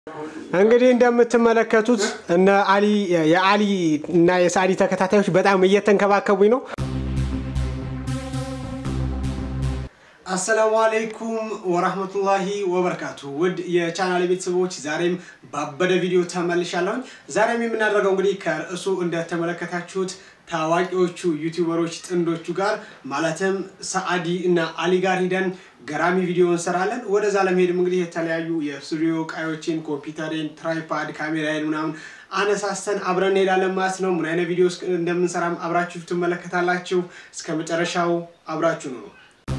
እንግዲህ እንደምትመለከቱት እነ አሊ የአሊ እና የሳዲ ተከታታዮች በጣም እየተንከባከቡኝ ነው። አሰላሙ አለይኩም ወራህመቱላሂ ወበረካቱ። ውድ የቻናል ቤተሰቦች ዛሬም ባበደ ቪዲዮ ተመልሻለሁኝ። ዛሬም የምናደርገው እንግዲህ ከርዕሱ እንደተመለከታችሁት ታዋቂዎቹ ዩቲዩበሮች ጥንዶቹ ጋር ማለትም ሰአዲ እና አሊ ጋር ሂደን ገራሚ ቪዲዮ እንሰራለን። ወደዛ ለመሄድም እንግዲህ የተለያዩ የስቱዲዮ እቃዎችን፣ ኮምፒውተሬን፣ ትራይፓድ፣ ካሜራዬን ምናምን አነሳስተን አብረን እንሄዳለን ማለት ነው። ምን አይነት ቪዲዮ እንደምንሰራም አብራችሁ ትመለከታላችሁ። እስከ መጨረሻው አብራችሁ ነው።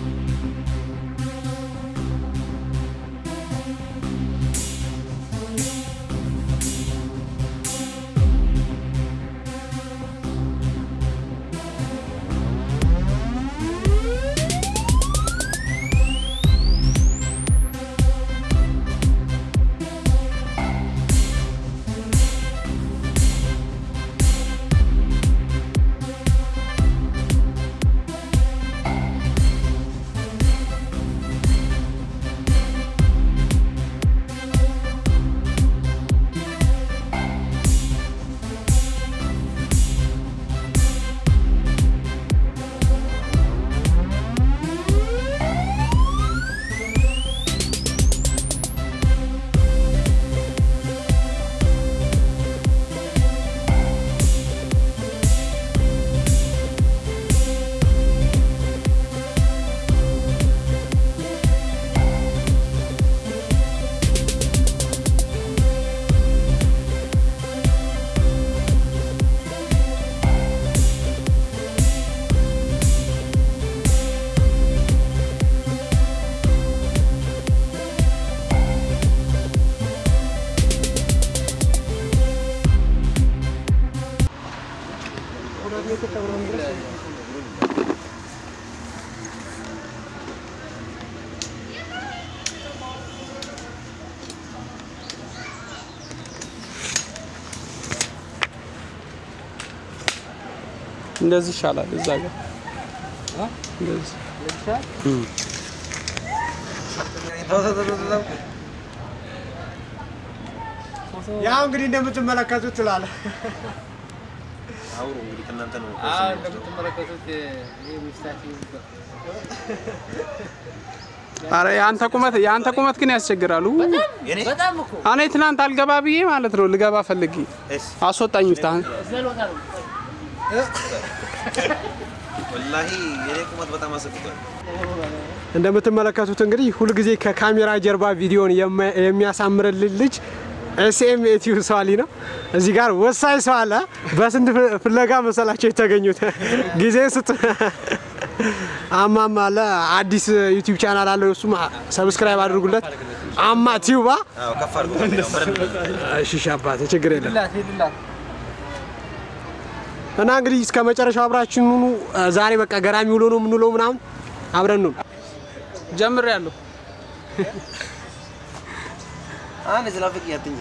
እንደዚህ ይሻላል። እዛ ጋር እንደዚህ ያው እንግዲህ እንደምትመለከቱት ትላለ አውሩ እንግዲህ ከእናንተ ነው። እንደምትመለከቱት ይህ ሚስታችን አረ የአንተ ቁመት የአንተ ቁመት ግን ያስቸግራሉ። የኔ በጣም እኮ እኔ ትናንት አልገባ ብዬ ማለት ነው ልገባ ፈልጌ እስ አስወጣኝ። ፍታህን ዘሎታ ነው። ወላሂ የኔ ቁመት በጣም አሰግቷል። እንደምትመለከቱት እንግዲህ ሁልጊዜ ከካሜራ ጀርባ ቪዲዮን የማ- የሚያሳምርልን ልጅ ኤስኤም ኤቲዩ ሰዋሊ ነው። እዚህ ጋር ወሳኝ ሰው አለ። በስንት ፍ- ፍለጋ መሰላቸው የተገኙት ጊዜ ስጡ። አማም አለ አዲስ ዩቲዩብ ቻናል አለው። እሱም ሰብስክራይብ አድርጉለት። አማ ቲዩባ አዎ ከፍ አድርጎ ነው ምንም እሺ አባቴ ችግር የለም። ሂድላት ሂድላት እና እንግዲህ እስከ መጨረሻው አብራችን ሁኑ። ዛሬ በቃ ገራሚ ውሎ ነው የምንውለው ምናምን አብረን ነው ጀምሬያለሁ። አንድ ዝላፍቅ ያትኝ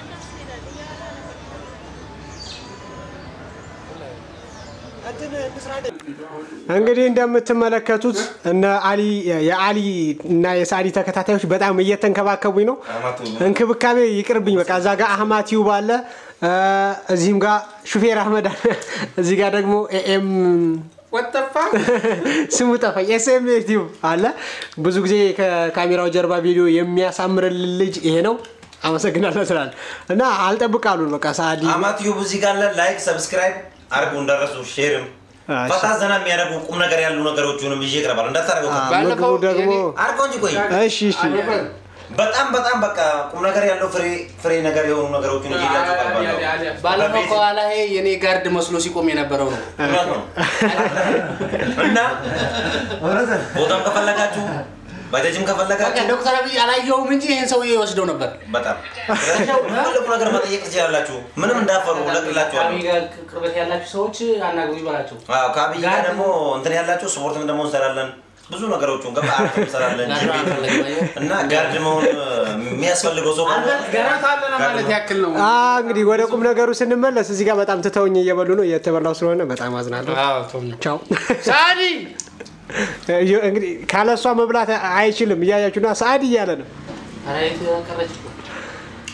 እንግዲህ እንደምትመለከቱት እነ አሊ የአሊ እና የሳዲ ተከታታዮች በጣም እየተንከባከቡኝ ነው። እንክብካቤ ይቅርብኝ። በቃ እዛ ጋር አህማት ዩብ አለ፣ እ፣ እዚህም ጋር ሹፌር አህመድ አለ፣ እዚህ ጋር ደግሞ ኤኤም ወጠፋ ስሙ ጠፋኝ፣ ኤስኤም ዩቲዩብ አለ። ብዙ ጊዜ ከካሜራው ጀርባ ቪዲዮ የሚያሳምርልን ልጅ ይሄ ነው። አመሰግናለሁ ስላለ እና አልጠብቃሉን በቃ ሳዲ አማት ዩብ እዚህ ጋር አለ። ላይክ ሰብስክራይብ አርጉ እንዳረሱ ሼርም እሺ። ፈታ ዘና የሚያደርጉ ቁም ነገር ያሉ ነገሮችንም ይዤ እቀርባለሁ። እንዳታረገው ምግቡ ደግሞ አርገው እንጂ ቆይ እሺ እሺ በጣም በጣም በቃ ቁም ነገር ያለው ፍሬ ፍሬ ነገር የሆኑ ነገሮችን ይዤ እቀርባለሁ። ባለፈው ከኋላ ይሄ የኔ ጋርድ መስሎ ሲቆም የነበረው ነው። እውነት ነው። እና ቦታም ከፈለጋችሁ ባጃጅም በቃ ከፈለጋችሁ ዶክተር አብይ አላየውም እንጂ ይህን ሰውዬ ይወስደው ነበር። በጣም ፈለጉ ነገር መጠየቅ ትችላላችሁ። ምንም እንዳፈሩ ለቅላችኋለሁ። ከአብይ ጋር ቅርበት ያላችሁ ሰዎች አናግሩ ይበላቸው። አዎ ከአብይ ጋር ደግሞ እንትን ያላችሁ ስፖርትም ደግሞ እንሰራለን። ብዙ ነገሮችን ገባ አርት እንሰራለን። ጋር ጂም ቤት አልፈለግም፣ አየህ? እና ጋርድ መሆን የሚያስፈልገው ሰው ካለ ገና አለ ማለት ያክል ነው። አ እንግዲህ ወደ ቁም ነገሩ ስንመለስ እዚህ ጋር በጣም ትተውኝ እየበሉ ነው። እየተበላው ስለሆነ በጣም አዝናለሁ። ቻው። ሳዲ እንግዲህ ካለ እሷ መብላት አይችልም። እያያችሁና ሰዓድ እያለ ነው። ኧረ የት ቀረች እኮ።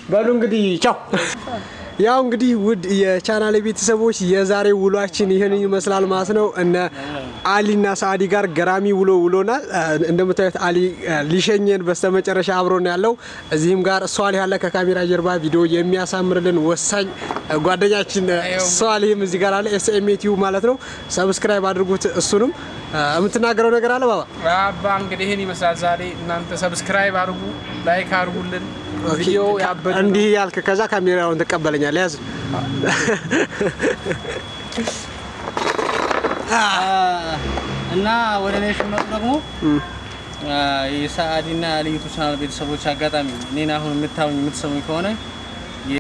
በሉ እንግዲህ ቻው። ያው እንግዲህ ውድ የቻናል ቤተሰቦች የዛሬ ውሏችን ይህን ይመስላል ማለት ነው። እነ አሊና ሳዲ ጋር ገራሚ ውሎ ውሎናል። እንደምታዩት አሊ ሊሸኘን በስተመጨረሻ አብሮን ያለው እዚህም ጋር ሷሊህ ያለ ከካሜራ ጀርባ ቪዲዮ የሚያሳምርልን ወሳኝ ጓደኛችን ሷሊህም እዚህ ጋር አለ። ኤስኤምኤ ቲዩብ ማለት ነው። ሰብስክራይብ አድርጉት። እሱንም የምትናገረው ነገር አለ ባባ? አባ እንግዲህ ይህን ይመስላል ዛሬ። እናንተ ሰብስክራይብ አድርጉ፣ ላይክ አድርጉልን። ቪዲዮ ያበደ ነው። እንዲህ ያልክ ከዛ ካሜራውን ትቀበለኛለህ። ያዝ እና ወደ እኔ ሲመጡ ደግሞ የሰአዲና ልዩቱ ቻናል ቤተሰቦች አጋጣሚ እኔን አሁን የምታዩኝ የምትሰሙኝ ከሆነ